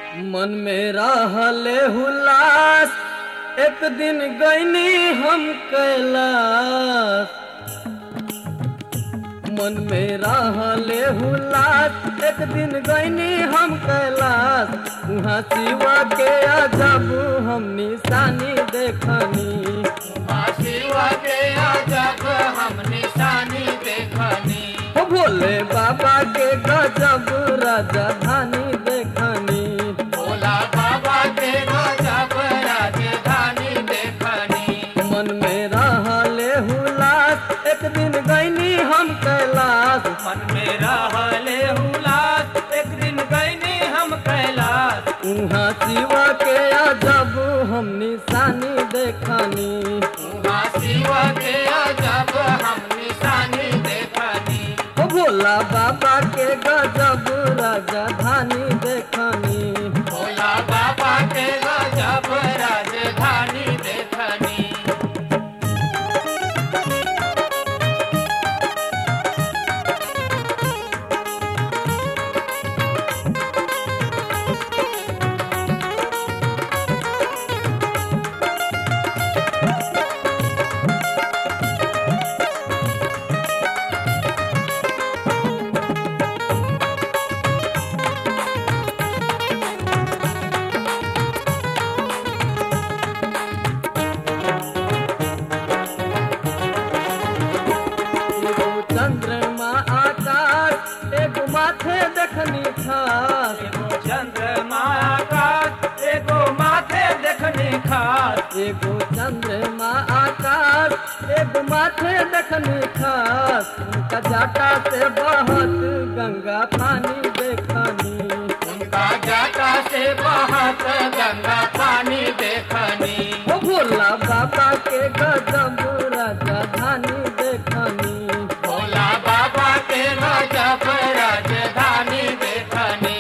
मन में रहले हुलास एक दिन गईनी हम कैलाश मन में रहले हुलास एक दिन गईनी हम कैलाश वहाँ शिवा के अजब हम निशानी देखनी उमा शिवा के अजब हम निशानी देखनी हो भोले बाबा के गजब राजधानी देखनी भोला बाबा के गजब राजधानी देखनी मन में रहले हुलास एक दिन गईनी हम कैलाश मन में रहले हुलास एक दिन गईनी हम कैलाश उहाँ शिवा के अजब हम निशानी देखनी उमा शिवा के अजब हम निशानी देखनी हो भोला बाबा के गजब राजधानी देखनी भोला बाबा के गजब राजधानी देखनी एगो चंद्रमा आकाश एगो माथे देखनी खास एगो चंद्रमा आकाश एगो माथे देखने खास एगो चंद्रमा आकाश एगो माथे देखनी खास उनका जाटा से बहत गंगा पानी देखनी उनका जाटा से बहत गंगा पानी देखनी ओ भोला बाबा के गजब राजधानी देखनी भोला बाबा के गजब राजधानी देखनी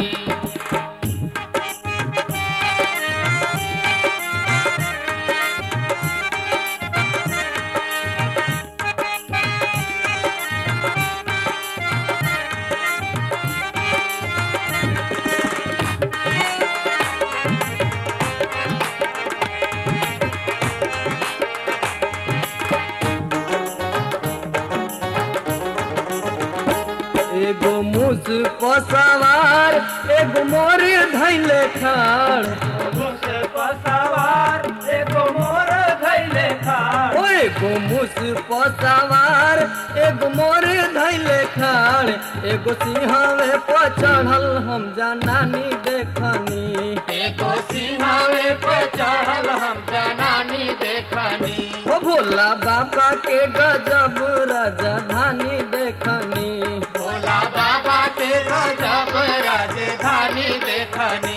एगो मुस पसवार एगो मोर धैले खाड़ घुस पसवार एगो मोर धैले खाड़ ओ एगो मुस पसवार एगो मोर धैले खाड़ एगो सिंहवे पर चढ़ल हम जनानी देखनी एगो सिंहावे पे चढ़ल हम जनानी देखनी ओ भोला बाबा के गजब राजधानी देखनी भोला बाबा के गजब राजधानी देखनी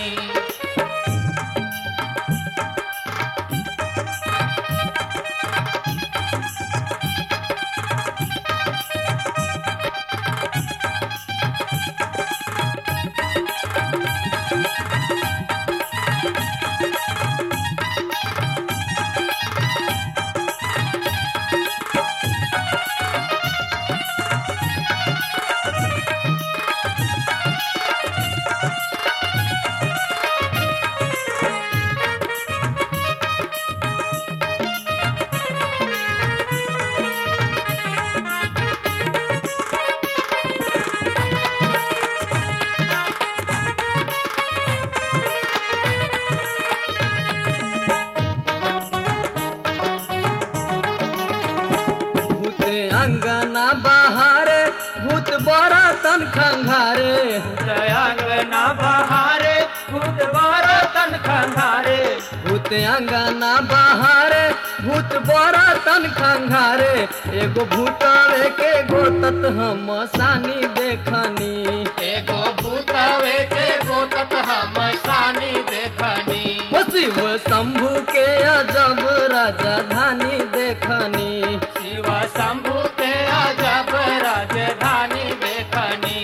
भूत अंगना बहारे भूत बड़ा तन खंघारे अंगना बहारे खुद बरतन खंधारे भूत अंगना बहारे भूत बड़ा तन खंघारे एगो भूतवे के गोतत हम सानी देखनी एगो भूतवे के गोतत हम सानी देखनी ओ शिव शंभु के अजब राजधानी देखनी शिव शंभु के अजब राजधानी देखनी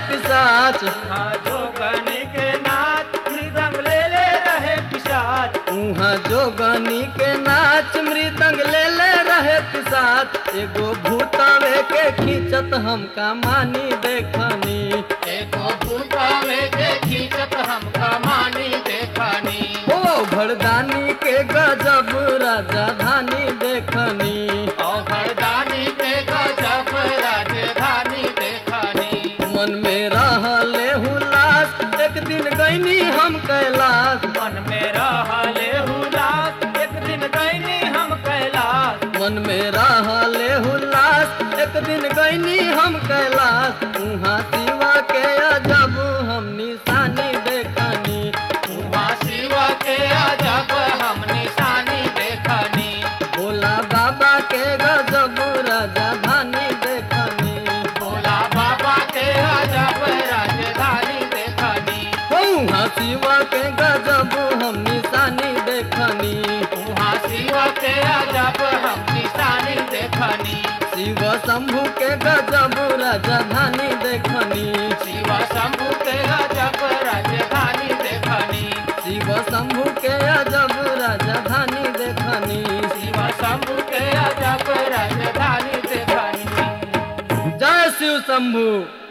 पिसाच हाँ जोगनी के नाच मृदंग ले ले रहे पिशाच उहाँ जोगनी के नाच मृदंग ले ले रहे पिसाच एगो भूतवे के खींचत हमका मानी देखनी एको भूतावे के खींचत हमका मानी देखनी ओ भरदानी के गजब राजधानी देखनी और घरदानी के गजब राजधानी देखनी मन में रहले हुलास एक दिन गईनी हम कैलाश मन में रहले हुलास एक दिन गईनी हम कैलाश मन में रहले हुलास एक दिन गईनी हम कैलाश उहाँ शिवा के अजब हम निशानी देखनी उमा शिव के अजब हम निशानी देखनी भोला बाबा के गजब राजधानी देखनी भोला बाबा के अजब राजधानी देखनी उहाँ शिवा के गजब हम निशानी देखनी उमा शिव के अजब हम निशानी देखनी शिव शंभु के गजब राजधानी देखनी शिव शंभु के अजब राजधानी देखनी शिव शंभु के अजब राजधानी देखनी शिव शंभु के अजब राजधानी देखनी जय शिव शंभु